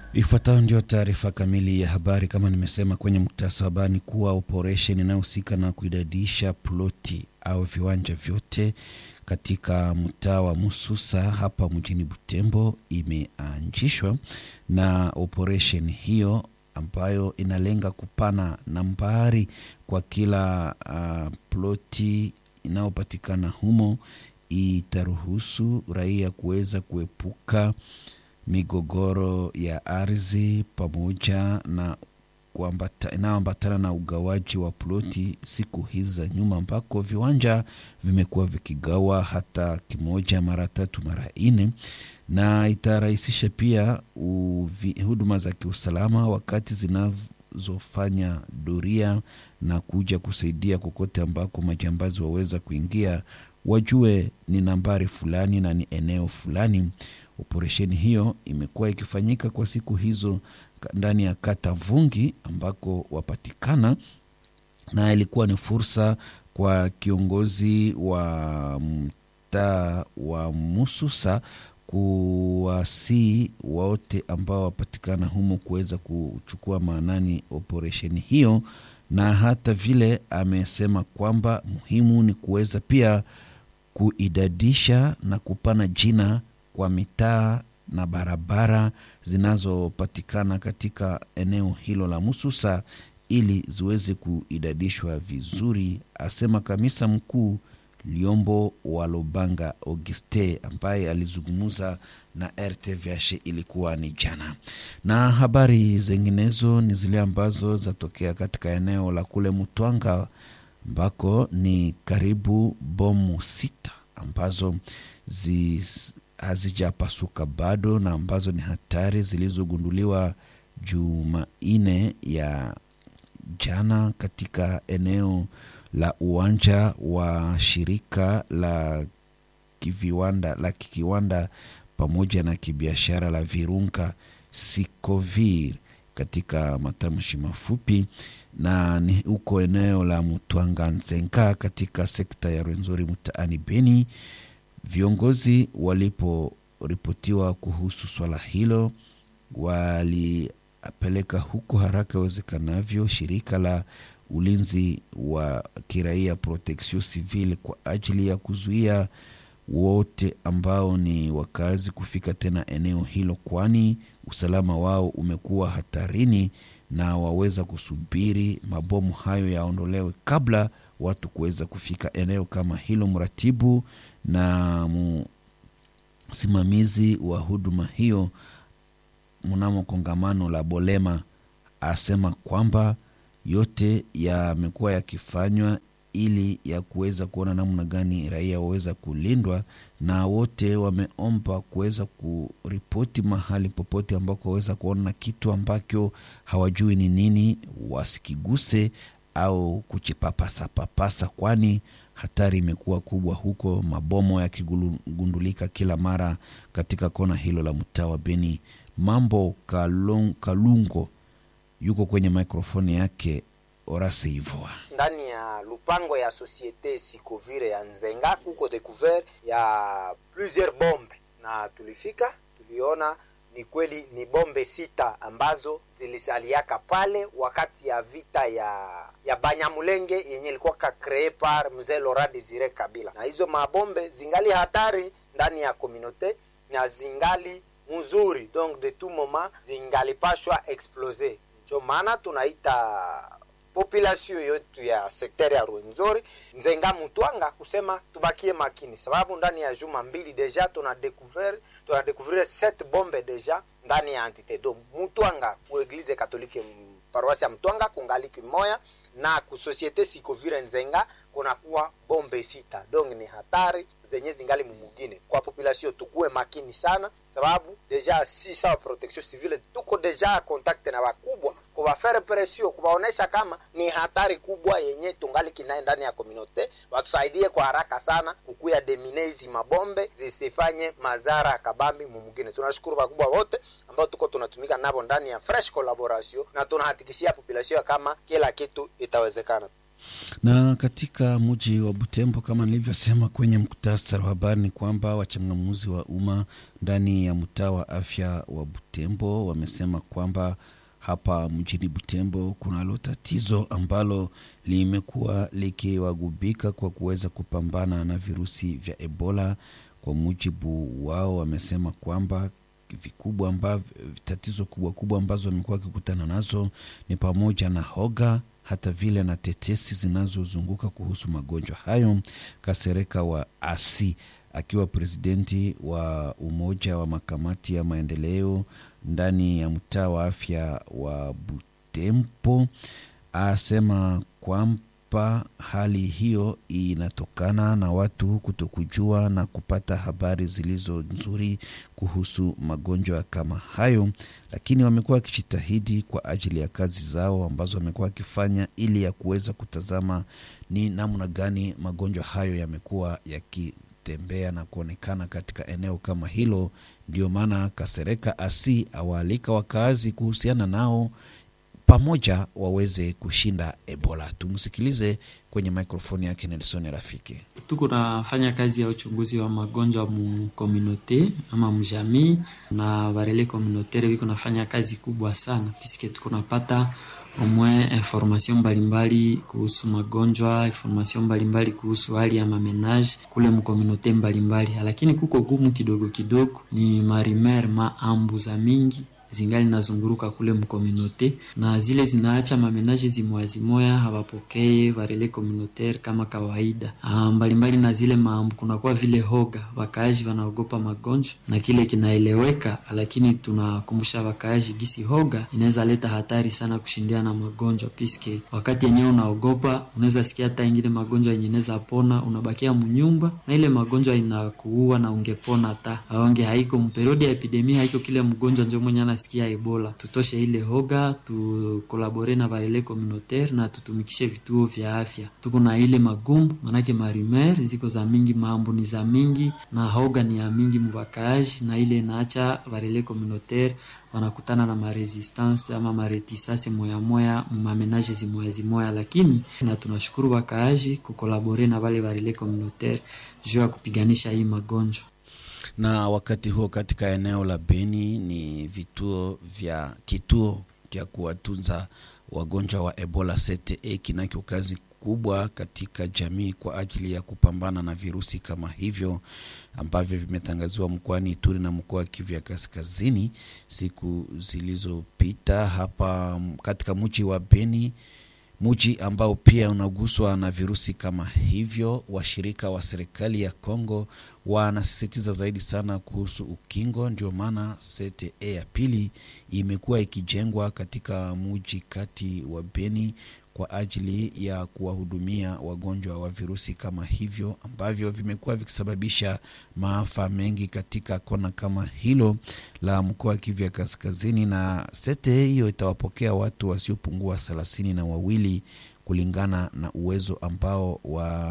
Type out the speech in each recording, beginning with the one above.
Ifuatayo ndio taarifa kamili ya habari. Kama nimesema kwenye muktasa wa habari, kuwa operesheni inayohusika na kuidadisha ploti au viwanja vyote katika mtaa wa Mususa hapa mjini Butembo imeanzishwa, na operesheni hiyo ambayo inalenga kupana nambari kwa kila uh, ploti inayopatikana humo itaruhusu raia kuweza kuepuka migogoro ya ardhi pamoja na inayoambatana na ugawaji wa ploti siku hizi za nyuma, ambako viwanja vimekuwa vikigawa hata kimoja mara tatu mara nne, na itarahisisha pia uvi, huduma za kiusalama wakati zinazofanya doria na kuja kusaidia kokote ambako majambazi waweza kuingia, wajue ni nambari fulani na ni eneo fulani. Operesheni hiyo imekuwa ikifanyika kwa siku hizo ndani ya kata Vungi ambako wapatikana, na ilikuwa ni fursa kwa kiongozi wa mtaa wa Mususa kuwasii wote ambao wapatikana humo kuweza kuchukua maanani operesheni hiyo, na hata vile amesema kwamba muhimu ni kuweza pia kuidadisha na kupana jina kwa mitaa na barabara zinazopatikana katika eneo hilo la Mususa ili ziweze kuidadishwa vizuri, asema kamisa mkuu Liombo wa Lobanga Auguste ambaye alizungumza na RTVH ilikuwa ni jana. Na habari zinginezo ni zile ambazo zatokea katika eneo la kule Mutwanga ambako ni karibu bomu sita ambazo zi hazijapasuka bado na ambazo ni hatari zilizogunduliwa Jumanne ya jana katika eneo la uwanja wa shirika la kiviwanda la kikiwanda pamoja na kibiashara la Virunga Sikovir katika matamshi mafupi, na ni huko eneo la Mutwanga Nzenga katika sekta ya Rwenzori mtaani Beni. Viongozi waliporipotiwa kuhusu swala hilo, walipeleka huko haraka iwezekanavyo shirika la ulinzi wa kiraia Protection Civile kwa ajili ya kuzuia wote ambao ni wakazi kufika tena eneo hilo, kwani usalama wao umekuwa hatarini na waweza kusubiri mabomu hayo yaondolewe kabla watu kuweza kufika eneo kama hilo. Mratibu na msimamizi wa huduma hiyo mnamo kongamano la Bolema asema kwamba yote yamekuwa yakifanywa ili ya kuweza kuona namna gani raia waweza kulindwa, na wote wameomba kuweza kuripoti mahali popote ambako waweza kuona kitu ambacho hawajui ni nini, wasikiguse au kuchipapasa papasa, kwani hatari imekuwa kubwa huko, mabomo yakigundulika kila mara katika kona hilo la mtaa wa Beni. Mambo Kalung, Kalungo yuko kwenye mikrofoni yake Orase Ivoa ndani ya lupango ya Societe Sikovire ya Nzenga kuko découvert ya plusieurs bombe, na tulifika tuliona ni kweli ni bombe sita ambazo zilisaliaka pale wakati ya vita ya ya Banyamulenge yenye ilikuwa ka cree par mzee Laurent Desire Kabila, na hizo mabombe zingali hatari ndani ya communauté na zingali mzuri, donc de tout moment zingalipashwa explose. Ndio maana tunaita population yetu ya sekteri ya Rwenzori Nzenga Mutwanga kusema tubakie makini, sababu ndani ya juma mbili deja tuna découvert tuna découvrir sept bombe deja ndani ya entité do Mutwanga ku eglise katolike paroisse ya Mtwanga kungali kimoya na ku societe Sikovire Nzenga kunakuwa bombe sita, donc ni hatari zenye zingali mumugine kwa population, tukuwe makini sana, sababu deja si sawa protection civile tuko deja contact na wakubwa kubafere presio kubaonesha kama ni hatari kubwa yenye tungali kinaye ndani ya komunote, watusaidie kwa haraka sana kukuya demine hizi mabombe zisifanye madhara ya kabambi mumugine. Tunashukuru wakubwa wote ambao tuko tunatumika nabo ndani ya fresh collaboration, na tunahakikishia population kama kila kitu itawezekana. Na katika mji wa Butembo, kama nilivyosema kwenye muktasari wa habari, ni kwamba wachangamuzi wa umma ndani ya mtaa wa afya wa Butembo wamesema kwamba hapa mjini Butembo kunalo tatizo ambalo limekuwa likiwagubika kwa kuweza kupambana na virusi vya Ebola. Kwa mujibu wao, wamesema kwamba vikubwa ambavyo tatizo kubwa kubwa ambazo wamekuwa wakikutana nazo ni pamoja na hoga hata vile na tetesi zinazozunguka kuhusu magonjwa hayo. Kasereka wa asi akiwa presidenti wa umoja wa makamati ya maendeleo ndani ya mtaa wa afya wa Butembo asema kwamba hali hiyo inatokana na watu kutokujua na kupata habari zilizo nzuri kuhusu magonjwa kama hayo, lakini wamekuwa wakijitahidi kwa ajili ya kazi zao ambazo wamekuwa wakifanya ili ya kuweza kutazama ni namna gani magonjwa hayo yamekuwa yakitembea na kuonekana katika eneo kama hilo. Ndio maana Kasereka asi awaalika wakazi kuhusiana nao pamoja waweze kushinda Ebola. Tumsikilize kwenye mikrofoni yake Nelson Rafiki. Tuko nafanya kazi ya uchunguzi wa magonjwa mu komunote ama mjamii na barele komunotere biko nafanya kazi kubwa sana piske tuko napata omwe information mbalimbali kuhusu magonjwa, information mbalimbali kuhusu hali ya mamenage kule mkomunote mbalimbali, lakini kuko gumu kidogo kidogo, ni marimer maambu za mingi zingali nazunguruka kule mkominote na zile zinaacha mamenaje zimoyazimoya hawapokee varele communautaire kama kawaida ah, mbalimbali na zile maambu kunakuwa vile hoga, wakaaji wanaogopa magonjwa na kile kinaeleweka, lakini tunakumbusha wakaaji gisi hoga inaweza leta hatari sana kushindia na magonjwa, piske wakati yenyewe unaogopa unaweza sikia hata ingine magonjwa yenye inaweza pona, unabakia munyumba na ile magonjwa inakuua na ungepona hata aonge haiko mperiodi ya epidemia haiko kile mgonjwa njo mwenye sikia Ebola. Tutoshe ile hoga, tukolabore na varele communautaire na tutumikishe vituo vya afya. Tuko na ile magumu, manake marimer ziko za mingi, maambu ni za mingi na hoga ni ya mingi mubakaaji, na ile naacha varele communautaire wanakutana na maresistance ama maretisase moya moya mamenaje zimoya zimoya, lakini na tunashukuru wakaaji kukolabore na vale varele communautaire juu ya kupiganisha hii magonjwa na wakati huo katika eneo la Beni ni vituo vya kituo kya kuwatunza wagonjwa wa Ebola CTE kinacho kazi kubwa katika jamii kwa ajili ya kupambana na virusi kama hivyo ambavyo vimetangaziwa mkoani Ituri na mkoa wa Kivu ya Kaskazini siku zilizopita hapa katika mji wa Beni muji ambao pia unaguswa na virusi kama hivyo. Washirika wa serikali ya Kongo wanasisitiza zaidi sana kuhusu ukingo. Ndio maana CTE ya pili imekuwa ikijengwa katika muji kati wa Beni kwa ajili ya kuwahudumia wagonjwa wa virusi kama hivyo ambavyo vimekuwa vikisababisha maafa mengi katika kona kama hilo la mkoa wa Kivu ya Kaskazini. Na sete hiyo itawapokea watu wasiopungua thelathini na wawili kulingana na uwezo ambao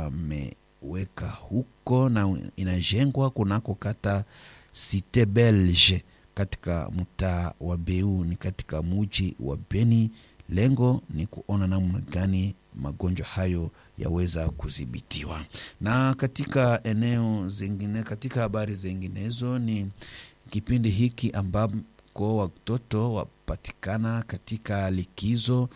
wameweka huko, na inajengwa kunako kata Cite Belge katika mtaa wa Beu ni katika muji wa Beni. Lengo ni kuona namna gani magonjwa hayo yaweza kudhibitiwa. Na katika eneo zingine, katika habari zinginezo, ni kipindi hiki ambako watoto wapatikana katika likizo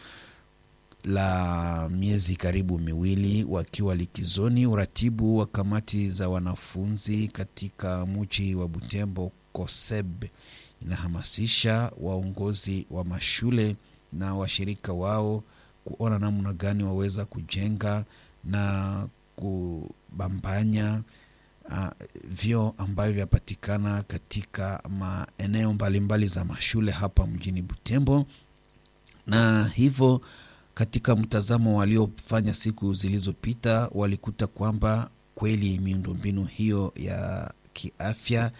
la miezi karibu miwili wakiwa likizoni. Uratibu wa kamati za wanafunzi katika mji wa Butembo COSEB inahamasisha waongozi wa mashule na washirika wao kuona namna gani waweza kujenga na kubambanya uh, vyoo ambavyo vyapatikana katika maeneo mbalimbali za mashule hapa mjini Butembo, na hivyo katika mtazamo waliofanya siku zilizopita walikuta kwamba kweli miundombinu hiyo ya kiafya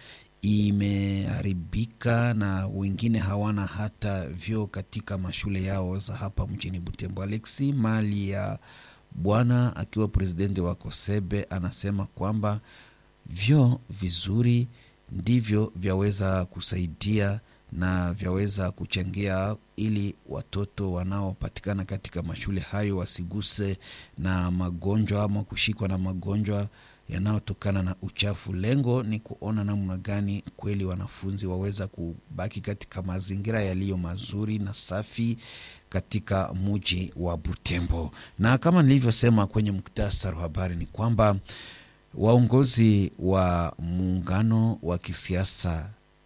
imeharibika na wengine hawana hata vyoo katika mashule yao za hapa mjini Butembo. Alexi Mali ya Bwana akiwa presidenti wa Kosebe anasema kwamba vyoo vizuri ndivyo vyaweza kusaidia na vyaweza kuchangia ili watoto wanaopatikana katika mashule hayo wasiguse na magonjwa ama kushikwa na magonjwa yanayotokana na uchafu. Lengo ni kuona namna gani kweli wanafunzi waweza kubaki katika mazingira yaliyo mazuri na safi katika muji wa Butembo. Na kama nilivyosema kwenye muktasari wa habari ni kwamba waongozi wa muungano wa kisiasa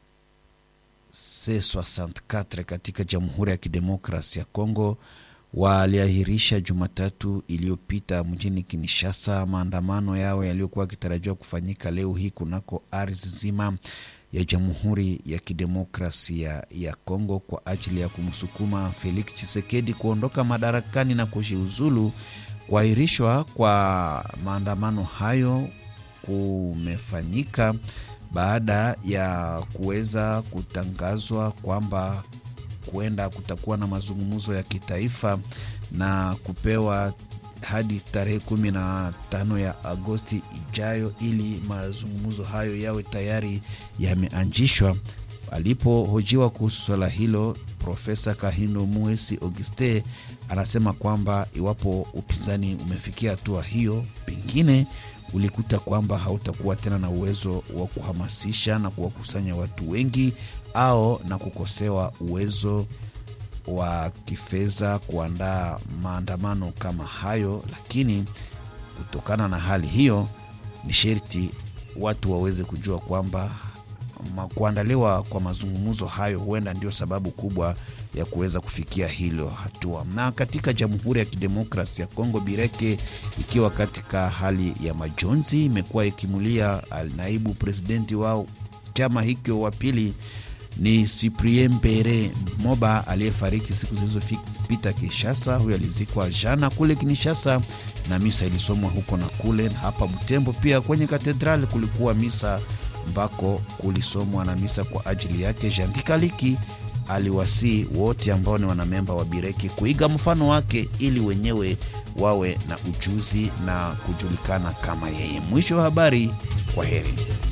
C64 katika Jamhuri ya Kidemokrasi ya Kongo waliahirisha Jumatatu iliyopita mjini Kinshasa maandamano yao yaliyokuwa yakitarajiwa kufanyika leo hii kunako ardhi nzima ya Jamhuri ya Kidemokrasia ya Kongo kwa ajili ya kumsukuma Felix Tshisekedi kuondoka madarakani na kujiuzulu. Kuahirishwa kwa maandamano hayo kumefanyika baada ya kuweza kutangazwa kwamba kuenda kutakuwa na mazungumzo ya kitaifa na kupewa hadi tarehe kumi na tano ya Agosti ijayo ili mazungumzo hayo yawe tayari yameanzishwa. Alipohojiwa kuhusu swala hilo, Profesa Kahindo Muesi Auguste anasema kwamba iwapo upinzani umefikia hatua hiyo, pengine ulikuta kwamba hautakuwa tena na uwezo wa kuhamasisha na kuwakusanya watu wengi au na kukosewa uwezo wa kifedha kuandaa maandamano kama hayo, lakini kutokana na hali hiyo ni sherti watu waweze kujua kwamba kuandaliwa kwa mazungumzo hayo huenda ndio sababu kubwa ya kuweza kufikia hilo hatua. Na katika Jamhuri ya Kidemokrasi ya Kongo, Bireke ikiwa katika hali ya majonzi, imekuwa ikimulia naibu presidenti wao chama hicho wa pili ni Cyprien Mbere Moba aliyefariki siku zilizopita Kinshasa. Huyo alizikwa jana kule Kinshasa na misa ilisomwa huko na kule. Hapa Butembo pia kwenye katedrali kulikuwa misa ambako kulisomwa na misa kwa ajili yake. Jandikaliki aliwasii wote ambao ni wanamemba wa Bireki kuiga mfano wake ili wenyewe wawe na ujuzi na kujulikana kama yeye. Mwisho wa habari. Kwa heri.